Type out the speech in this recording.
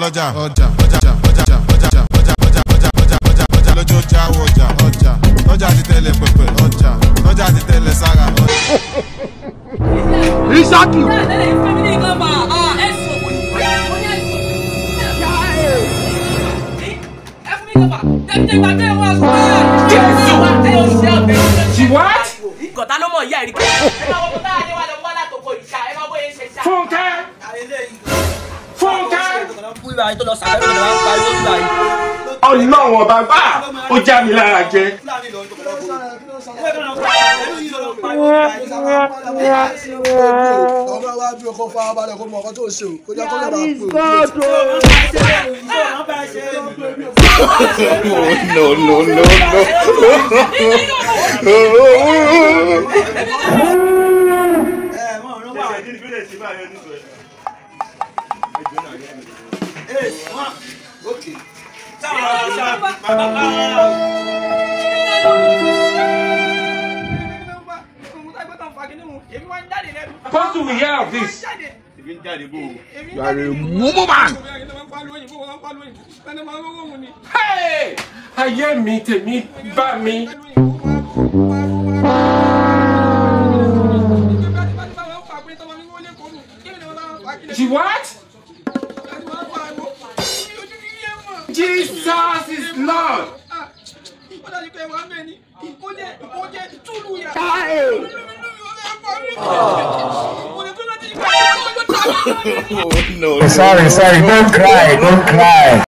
ọjà ọjà ọjà ọjà ọjà ọjà ọjà ọjà ọjà ọjà ọjà lójó jáwó ọjà ọjà ọjà ti tẹ̀lé pẹpẹ ọjà ọjà ti tẹ̀lé sára. Isaki. She what? Gọ̀tá ló mọ̀ ìyá ẹ̀rí kẹ́. Ẹ máa wọ́n tá a lé wa lọ wá látòkò ìṣá, ẹ máa bóyá ṣe ṣá. Fúnkẹ́. Fúnkẹ́. Ọlọ́run ọba gbà ó já mi lára jẹ. ọmọ wa bí ọkọ farabalẹ̀ kó mọ ọkọ tó ṣe o kó jẹ́ kó lè bá pè no, no, no, Apostle will hear of this. You are a mumu man. Hey! Ayé mi tèmi bá mi. She what? Jesus is Lord. no. Sorry, sorry, don't cry, don't cry.